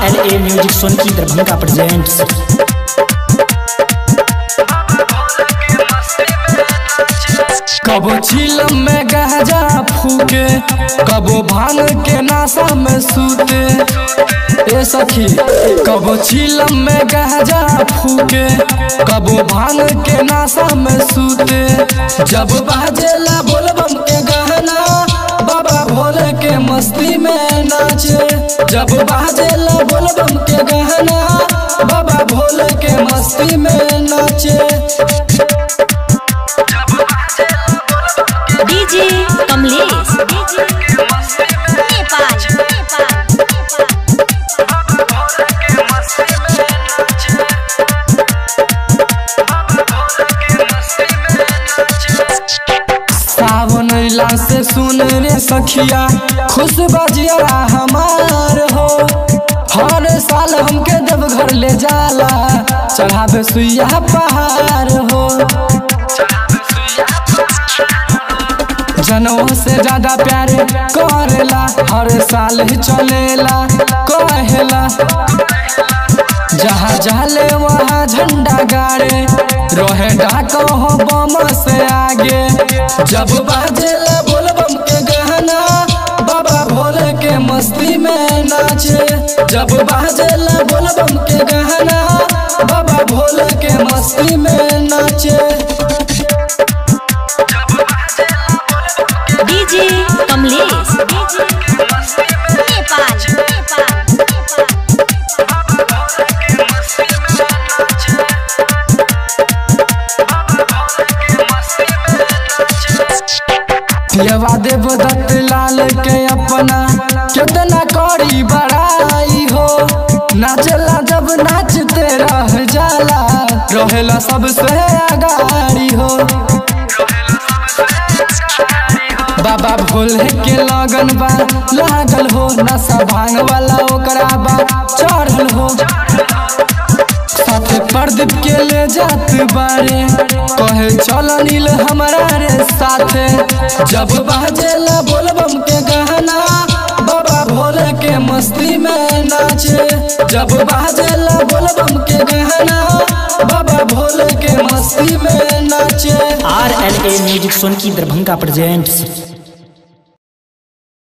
R L A music Sonki Darbhanga presents कबो चिलम में गहजा फूके कबो भांग के नाशा में सूते ए सखी कबो चिलम में गहजा फूके कबो भांग के नाशा में सूते जब बाजेला बोलबम के गहना बाबा भोले के मस्ती में नाचे जब बाजेला बोलबम के गहना बाबा भोले के मस्ती में नाचे डीजे कमलेश नेपाल सावन अइला से सुन रे सखिया खुश बजिया हमार हो हर साल हमके देवघर ले जाला चढ़ावे सुइया पहाड़ हो जनों से ज्यादा प्यारे करेला हर साल ही चलेला कहेला जहाँ जाले वहाँ झंडा गाड़े रोहे डाको हो बम से आगे जब बाजेला बोलबम के गहना बाबा भोले के मस्ती में नाचे जब बाजेला बोलबम के गहना बाबा भोले के मस्ती में नाचे डीजे कमलेश नेपाल पियवा देव दत्त लाल के अपना कितना करी बड़ाई हो नाचला जब नाचते रह जाला रहेला सबसे अगाड़ी हो बाबा भोले के लगन बा लागल हो नशा भांग वाला ओकरा बा चढ़ल हो साथे प्रदीप के ले जात बारे कहे चल नील हमारा रे साथे जब बाजेला बोलबम के गहना बाबा भोले के मस्ती में नाचे जब बाजेला बोलबम के गहना बाबा भोले के मस्ती में नाचे R L A music Sonki Darbhanga presents